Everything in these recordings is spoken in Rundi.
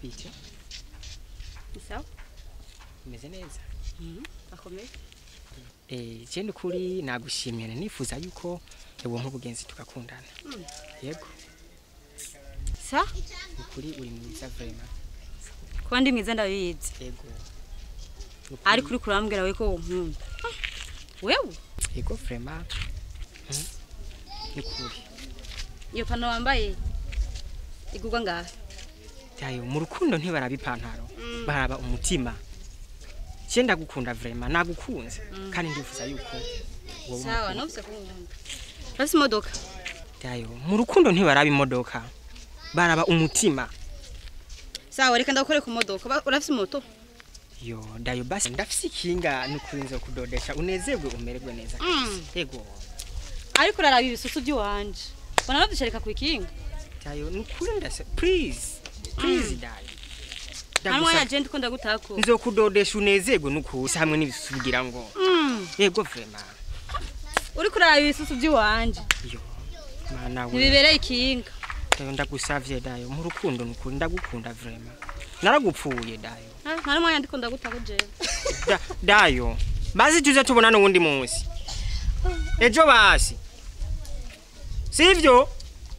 bite Ni sawa umeze neza akomeye eh je kuri nagushimira nifuza yuko ewo nk'ubugenzi tugakundana yego sa ukuri uri mwiza vraiment kuba ndi mwiza ndabizi yego Nukuri- ariko uri kurambwira we ko wonkunda wewe yego vraiment Mhm. ni kuri iyo pano wambaye igurwa ngahe Dayo mu rukundo ntibaraba ipantaro Mm. baraba umutima je ndagukunda vraiment nagukunze kandi ndifuza yuko wowe sawa umukunda. nofise kunkunda urafise imodoka Dayo mu rukundo ntibaraba imodoka baraba umutima sawa reka ndakore ku modoka Ba- urafise moto yo dayo basi ndafise ikinga nukuri nzo kudodesha unezerwe umererwe neza Mm. yego ariko uraraba ibisusu by'iwanje bona navyisharika ku ikinga dayo nukuri ndase please please dayo nta mwanya Ndagusaba- je ndiko ndagutako nzokudodesha unezerwe nukuri hamwe n'ibisugira ngo Mm. yego vraiment uriko uraraba ibisusu by'iwanje yo mana we ntibibereye ikinga dayo ndagusavye dayo mu rukundo nukuri ndagukunda vraiment naragupfuye dayo Ah, nta n'umwanya ndiko ndagutako jewe da, dayo basi tuze tubona n'uwundi munsi ejo basi sivyo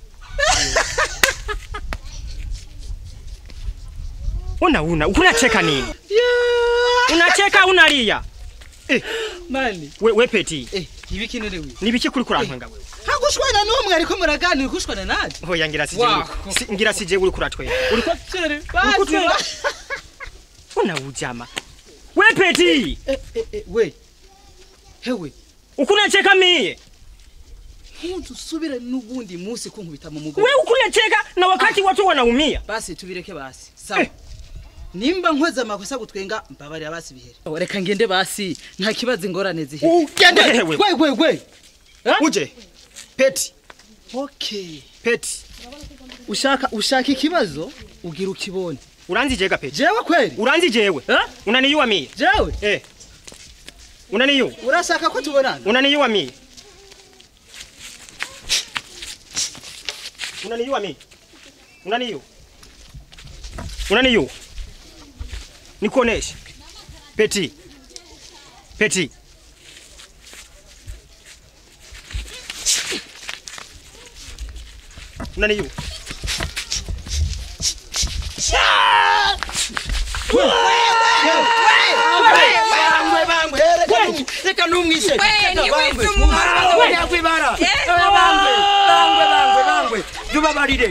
una una unacheka nini unacheka unalia mani we, we peti eh ibiki none wi nibiki kuri kurantwenga wewe hagushwana n'umwe ariko muraganira kushwana nanje hoya ngira sije Wow. uri- si- ngira sije uri kuratwenga uri ko sere Uko twenga. una ujama we peti eh eh eh we hewe ukunacheka mie nkuntu usubire n'ubundi munsi kunkubita mu we mugongo ukunacheka na wakati watu wanaumia basi tubireke basi sawa nimba nkoze amakosa gutwenga mbabarira basi bihere Oh, reka ngende basi nta kibazo ingorane zihe Ugende wewe. gwe gwe gwe Eh? uje peti okay peti ushaka ushaka ikibazo ugira ukibone uranzi jega peti jewe kweli uranzi jewe Eh? unaniyua mie jewe eh unaniyu urashaka ko tubonana unaniyua mie unaniyua mie unaniyu unaniyu nikuoneshe peti peti unaniyu bangwe bangwe reka numwishe yakwibara bangwe bangwe bangwe bangwe tubabarire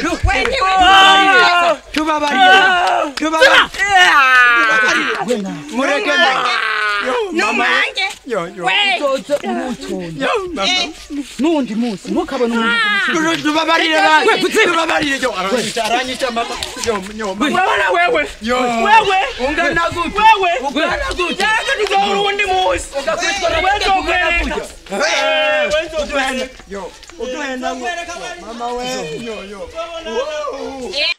tubabarire tubabarire mureke numange nundi munsi ntukabone umuntu tubabarire tubabarire aranyita mama urabona wewe yo wewe ungana gute wewe ungana gute yaje tuzohura uwundi munsi wewe nzokwereka wewe nzokwereka yo uduhenda mama we yo yo